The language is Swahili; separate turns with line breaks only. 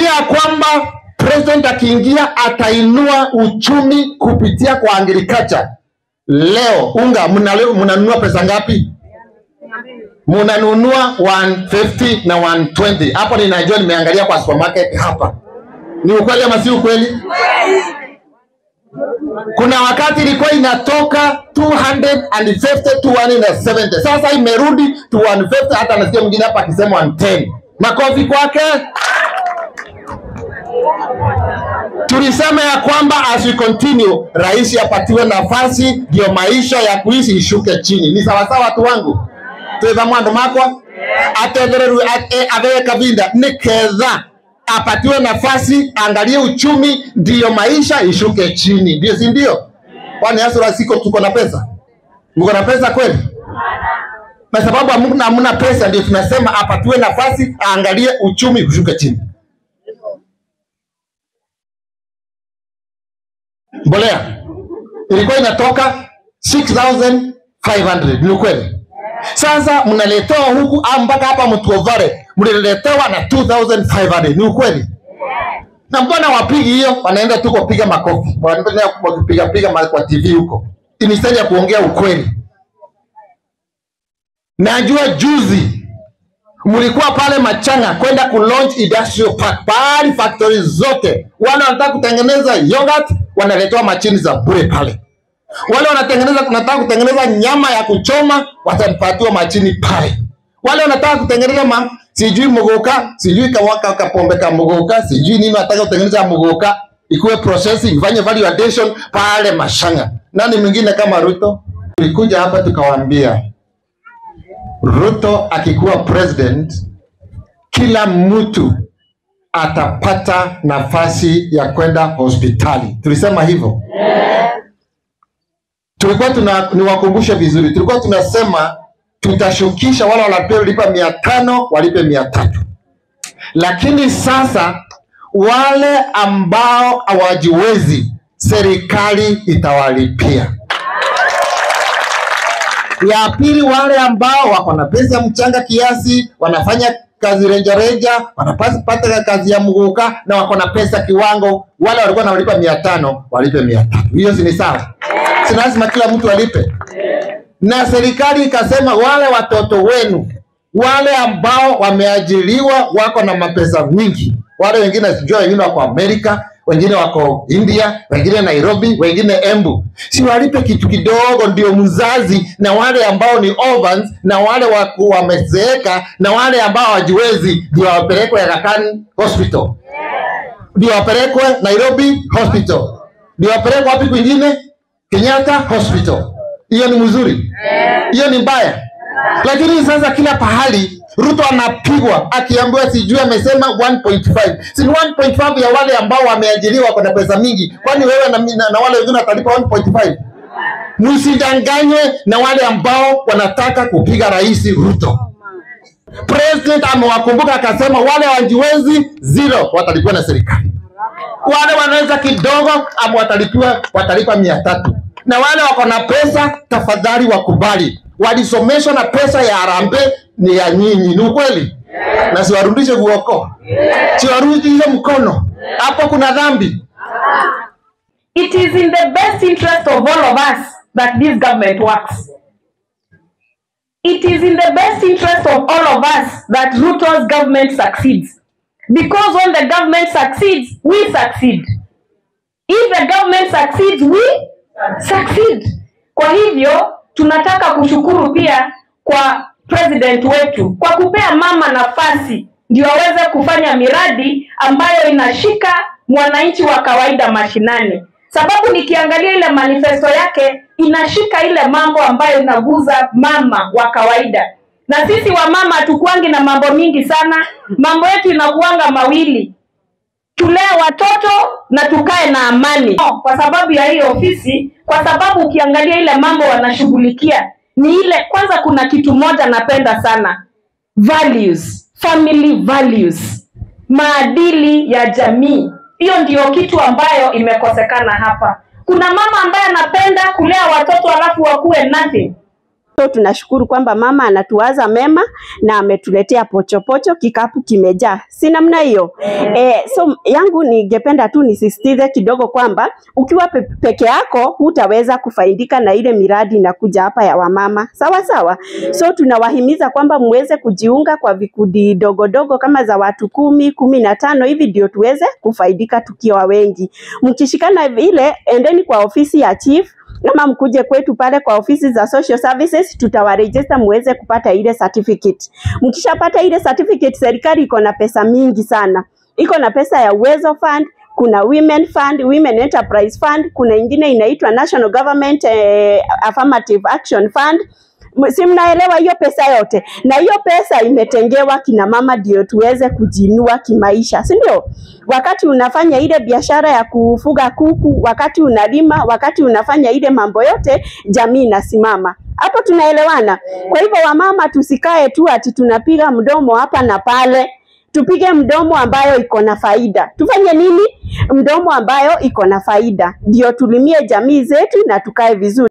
ya kwamba president akiingia atainua uchumi kupitia kwa agriculture. Leo unga mnale- mnanunua pesa ngapi? Mnanunua 150 na 120. Hapo ninajua, nimeangalia kwa supermarket hapa. Ni ukweli ama si ukweli? Kuna wakati ilikuwa inatoka 250 to 170. Sasa imerudi to 150, hata nasikia mwingine hapa akisema 110. Makofi kwake. Tulisema ya kwamba as we continue, rais apatiwe nafasi ndio maisha ya kuishi ishuke chini. Ni sawasawa watu wangu? twetha mwandu makwa atethereru athee kavinda ni ketha apatiwe nafasi angalie uchumi ndiyo maisha ishuke chini ndio si ndio kwani hasura siko tuko na pesa mko na pesa kweli na sababu hamna hamna pesa ndio tunasema apatiwe nafasi aangalie uchumi ushuke chini mbolea ilikuwa inatoka 6500 ni ukweli sasa mnaletewa huku ah, mpaka hapa mtuovare mliletewa na 2500 ni ukweli na mbona wapigi hiyo wanaenda tu kupiga makofi wanaenda kupiga piga ma- kwa tv huko instead ya kuongea ukweli najua juzi mlikuwa pale machanga kwenda ku launch industrial park pahali factory zote wale wanataka kutengeneza yogurt wanaletewa machini za bure pale wale wanatengeneza wanataka kutengeneza nyama ya kuchoma watapatiwa machini pale wale wanataka kutengeneza ma sijui muguka sijui kawaka kapombe ka muguka sijui nini wanataka kutengeneza muguka ikuwe processing ifanye value addition pale mashanga nani mwingine kama ruto tulikuja hapa tukawaambia ruto akikuwa president kila mtu atapata nafasi ya kwenda hospitali tulisema hivyo tulikuwa tuna niwakumbushe vizuri, tulikuwa tunasema tutashukisha wale wanaolipa mia tano walipe mia tatu, lakini sasa wale ambao hawajiwezi serikali itawalipia. Ya pili, wale ambao wako na pesa ya mchanga kiasi, wanafanya kazi rejareja, wanapata kazi ya mguka na wako na pesa kiwango, wale walikuwa wanalipa mia tano walipe mia tatu. Hiyo si ni sawa? Si lazima kila mtu alipe? Na serikali ikasema wale watoto wenu wale ambao wameajiriwa wako na mapesa mingi, wale wengine sijua, wengine wako Amerika, wengine wako India, wengine Nairobi, wengine Embu, si walipe kitu kidogo, ndio mzazi na wale ambao ni orphans na wale waku wamezeeka na wale ambao hawajiwezi ndio wapelekwe Aga Khan Hospital, ndio wapelekwe Nairobi Hospital, ndio wapelekwe wapi kwingine, Kenyatta Hospital. Hiyo ni mzuri? Hiyo ni mbaya? Lakini sasa kila pahali Ruto anapigwa akiambiwa sijui amesema 1.5. Si ni 1.5 ya wale ambao wameajiriwa kwa pesa mingi. Kwani wewe na, na, na wale wengine watalipa 1.5? Msidanganywe na wale ambao wanataka kupiga rais Ruto. President amewakumbuka akasema wale wajiwezi zero watalipiwa na serikali. Wale wanaweza kidogo ama watalipiwa watalipa mia tatu na wale wako na pesa tafadhali wakubali, walisomeshwa na pesa ya harambee ni ya nyinyi, ni ukweli na siwarudishe kuokoa, siwarudishe mkono hapo, kuna dhambi.
It is in the best interest of all of us that this government works. It is in the best interest of all of us that Ruto's government succeeds. Because when the government succeeds, we succeed. If the government succeeds, we succeed. Kwa hivyo tunataka kushukuru pia kwa president wetu kwa kupea mama nafasi ndio aweze kufanya miradi ambayo inashika mwananchi wa kawaida mashinani, sababu nikiangalia ile manifesto yake inashika ile mambo ambayo inaguza mama wa kawaida, na sisi wamama hatukuangi na mambo mingi sana, mambo yetu inakuanga mawili tulee watoto na tukae na amani kwa sababu ya hii ofisi, kwa sababu ukiangalia ile mambo wanashughulikia ni ile. Kwanza kuna kitu moja napenda sana, values, family values, maadili ya jamii. Hiyo ndio kitu ambayo imekosekana hapa. Kuna mama ambaye anapenda kulea watoto alafu wakuwe nothing
So tunashukuru kwamba mama anatuwaza mema na ametuletea pochopocho, kikapu kimejaa, si namna hiyo eh? So yangu ningependa tu nisisitize kidogo kwamba ukiwa pe peke yako hutaweza kufaidika na ile miradi inakuja hapa ya wamama, sawa sawa. So tunawahimiza kwamba muweze kujiunga kwa vikundi dogo dogo kama za watu kumi, kumi na tano hivi, ndio tuweze kufaidika tukiwa wengi. Mkishikana vile, endeni kwa ofisi ya chief ama mkuje kwetu pale kwa ofisi za social services, tutawarejesta muweze kupata ile certificate. Mkishapata ile certificate, serikali iko na pesa mingi sana, iko na pesa ya Uwezo Fund, kuna Women Fund, Women Enterprise Fund, kuna ingine inaitwa National Government eh, Affirmative Action Fund M- si mnaelewa hiyo pesa yote, na hiyo pesa imetengewa kina mama ndio tuweze kujiinua kimaisha, si ndio? Wakati unafanya ile biashara ya kufuga kuku, wakati unalima, wakati unafanya ile mambo yote, jamii inasimama. Hapo tunaelewana? Kwa hivyo wamama, tusikae tu ati tunapiga mdomo hapa na pale tupige mdomo ambayo iko na faida. Tufanye nini? Mdomo ambayo iko na faida, ndio tulimie jamii zetu na tukae vizuri.